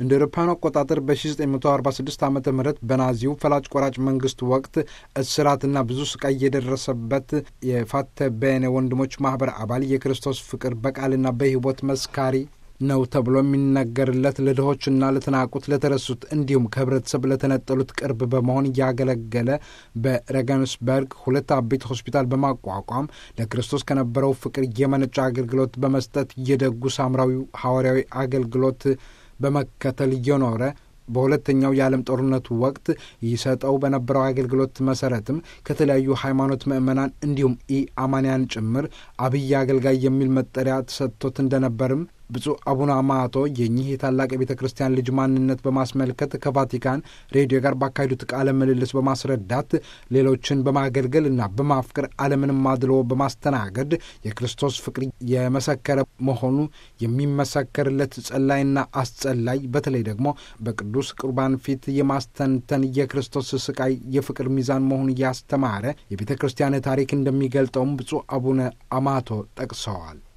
እንደ አውሮፓውያኑ አቆጣጠር በ1946 ዓ ም በናዚው ፈላጭ ቆራጭ መንግስት ወቅት እስራትና ብዙ ስቃይ የደረሰበት የፋተ ቤኔ ወንድሞች ማኅበር አባል የክርስቶስ ፍቅር በቃልና በሕይወት መስካሪ ነው ተብሎ የሚነገርለት ለድሆችና ለተናቁት ለተረሱት እንዲሁም ከህብረተሰብ ለተነጠሉት ቅርብ በመሆን እያገለገለ በሬገንስበርግ ሁለት አቤት ሆስፒታል በማቋቋም ለክርስቶስ ከነበረው ፍቅር የመነጨ አገልግሎት በመስጠት የደጉ ሳምራዊው ሐዋርያዊ አገልግሎት በመከተል እየኖረ በሁለተኛው የዓለም ጦርነቱ ወቅት ይሰጠው በነበረው አገልግሎት መሰረትም ከተለያዩ ሃይማኖት ምዕመናን እንዲሁም ኢ አማንያን ጭምር አብይ አገልጋይ የሚል መጠሪያ ተሰጥቶት እንደነበርም ብፁዕ አቡነ አማቶ የኚህ የታላቅ የቤተ ክርስቲያን ልጅ ማንነት በማስመልከት ከቫቲካን ሬዲዮ ጋር ባካሄዱት ቃለ ምልልስ በማስረዳት ሌሎችን በማገልገል እና በማፍቀር ዓለምንም አድሎ በማስተናገድ የክርስቶስ ፍቅር የመሰከረ መሆኑ የሚመሰከርለት ጸላይና አስጸላይ በተለይ ደግሞ በቅዱስ ቁርባን ፊት የማስተንተን የክርስቶስ ስቃይ የፍቅር ሚዛን መሆኑን ያስተማረ የቤተ ክርስቲያን ታሪክ እንደሚገልጠውም ብፁዕ አቡነ አማቶ ጠቅሰዋል።